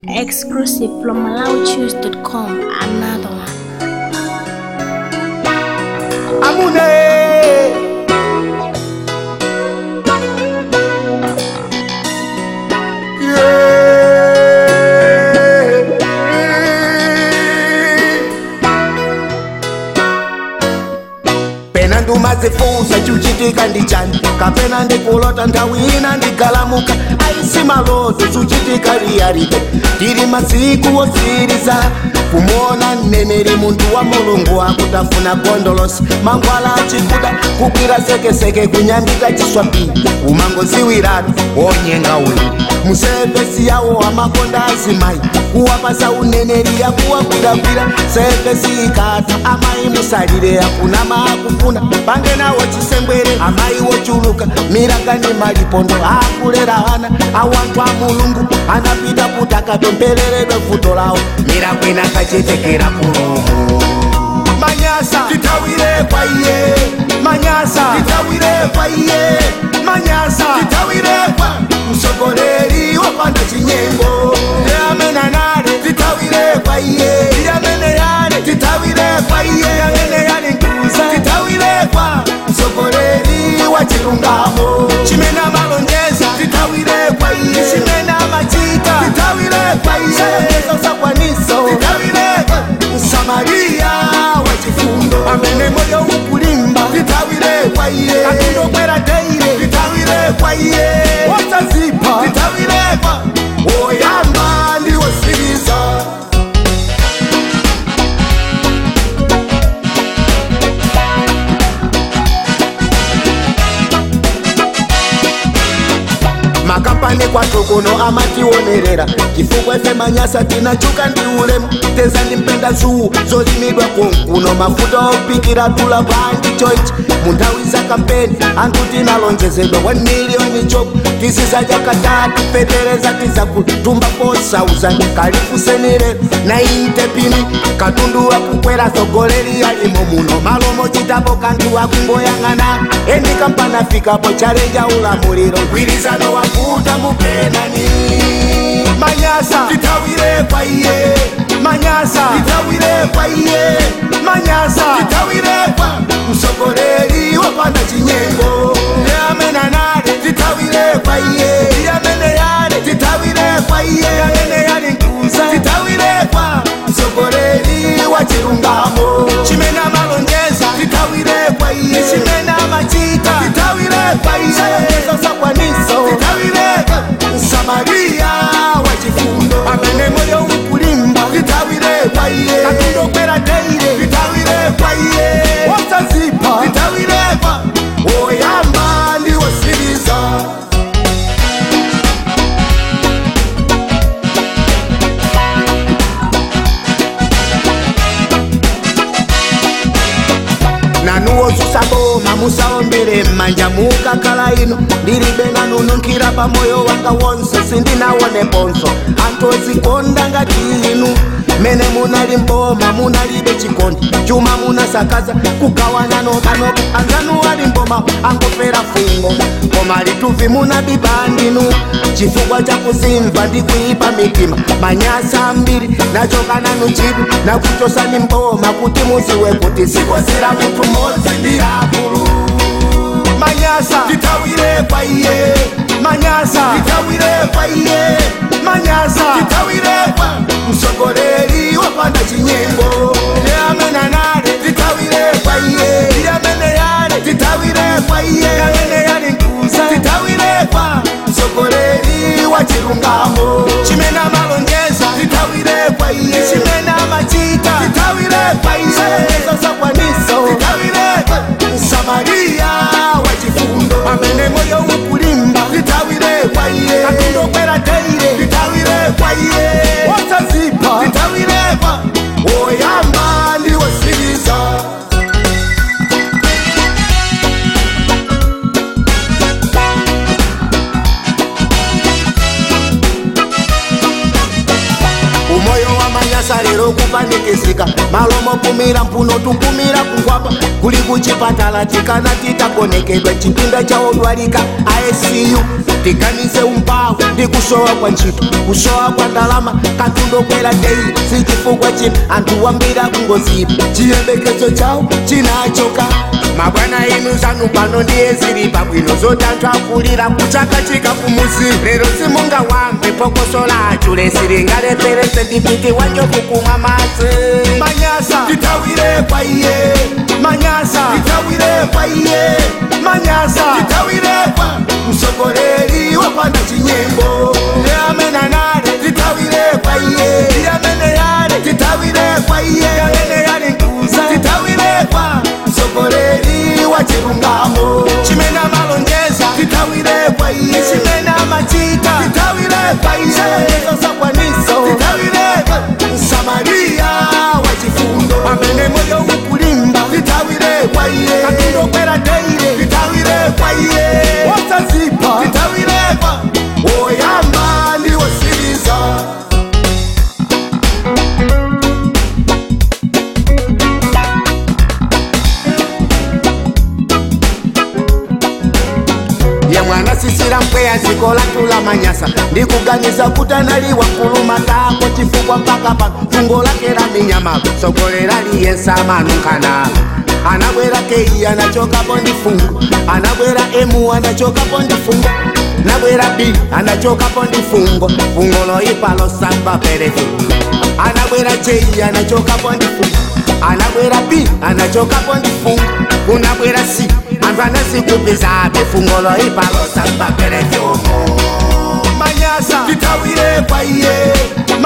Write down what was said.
Exclusive from MalawiChoose.com. Another one. Amune. pena ndumazifunsa chuchitika ndichani kapena ndikulota nthawi ina ndigalamuka aisi maloto chuchitika liyalibe tili masiku otsiriza kumona mneneri munthu wa mulungu akutafuna gondolosi mangwala achikuda kukwira sekeseke kunyambika chiswapi umangoziwiratu wonyenga uyu musevesi yawo amakonda azimayi kuwapasa uneneri yakuwagwiragwira sevesi ikata amayi musalire akuna maakufuna pange nawo chisengwere amayi wochuluka miragani malipondo akulera ana awanthu a mulungu anapita kuti akapempereredwe vuto lawo mirakwena kachetekera kulumu manyasa titawire kwa iye manyasa titawire kwa iye manyasa titawire kwa msogoleri wapanda chinyengo yamena nale titawire kwa iye yamene yale titawire kwa iye yamene yale nkuza titawire kwa msogoleri wa chilungamo chimena malonjeza titawire kwa iye chimena machita titawire kwa iye sayezo sakwaniso titawire kwa msamaria wa chifundo amene moyo ukulimba titawire kwa iye akindokwera teire titawire kwa iye wosazipa titawire kwa woyamba ndiwosiriza makampani kwathu kuno amationerera chifukwa ife manyasa tinachuka ndi ulemu teza ndimpenda zuu zolimidwa konkuno mafuta opikira tula bwanji choichi munthawi za kampeni anthu tinalonjezedwa 1 miliyoni chopo tizizadya katatu petereza tizakutumba 4000 kalifusenire na inte pini katundu wakukwera tsogoleri yalimo muno malomo chitapo kanthu wakungoyang'ana endi kampana fikapo chalenja ulamuliro mgwirizano wakuta mupenani manyasa titawire kwa iye manyasa titawire kwa iye manyasa titawire kwa msogoleri wapanda chinyengo yamena nale titawire kwa iye yamene yale titawire kwa iye yamene yale nkuza titawire kwa msogoleri wa chilungamo chimena malonjeza titawire kwa iye chimena machita titawire kwa iye sayezo sakwaniso titawire kwa msamaria wa chifundo amene moyo ukulimba titawire kwa iye katundokwera teire titawire kwa iye wosazipa titawire kwa woyamba ndiwosiriza nanuwo zusaboma musaombere mmanja mukakhala ino ndilibe nanununkhira pamoyo wanga wonse sindinawoneponso anthu ozikonda ngati inu mene munali mboma munalibe chikondi chuma munasakaza kugawana nokanoka anzanu ali mboma angofera fungo koma lituvi munabiba ndinu chifukwa chakuzimva ndi kuipa mitima manyasa ambiri nachokananu chidu nakuchosani mboma kuti muziwe kuti sikozera munthu mmodzi ndi akulu manyasa titawire kwa iye manyasa titawire kwa iye manyasa titawire kwa msogoleri wapanda chinyengo yamena nale titawire kwa iye yamene yale titawire kwa iye yamene yale nkuza titawire kwa msogoleri wa chilungamo chimena malonjeza titawire kwa iye chimena machita titawire kwa iye sayezo sakwaniso titawire kwa msamaria wa chifundo amene moyo ukulimba titawire kwa iye katundokwera teire titawire kwa iye wosazipa titawire kwa woyamba ndiwosiriza moyo wa manyasa lero kupanikizika malomo kumira mphuno tukumira kungwapa kuli kuchipatala tikana titakonekedwa chipinda cha odwalika icu tiganize umphawi ndi kusowa kwa ntchito kusowa kwa ndalama katundokwera dei sichifukwa china anthu wambira kungozipa chiyembekezo chawo chinachoka mabwana inu zanu pano ndiye zili pabwino zoti anthu akulira kuchaka chika kumuzi lero simungawambe phokoso lachu lesilingalepherese ndipiti wanjovu kumwa madzi manyasa tithawire kwa iye manyasa tithawire kwa iye manyasa tithawire kwa msogoleri wapanda chinyimbo ndi amene anale tithawire kwa iye ndi amene yale tithawire kwa iye amene yali nkuza tithawire kwa msogoleri wa chilungamo chimene amalonjeza tithawire kwa iye chimene amachita tithawire kwa iye zonsezo zakwaniso tithawire kwa msamaria wa chifundo amene moyo ukulimba tithawire kwa iye katundokwera teire tithawire kwa iye wosazipa tithawire kwa woyamba ndi wosiriza ye mwana sisira mpweya ziko latula manyasa ndikuganiza kuti analiwa kulumatako chifukwa mpaka pa fungo lake la minyama sogolera liyensa manunkhana anabwera kei anachokapo ndi fungo anabwera emu anachokapo ndi fungo nabwera b anachokapo ndi fungo fungo loipa losamba perefu anabwera j anachokapo ndi fungo anabwera b anachokapo ndi fungo kunabwera c anthu anasikupizabe fungo loipa losamba perefu manyasa tithawire kwa iye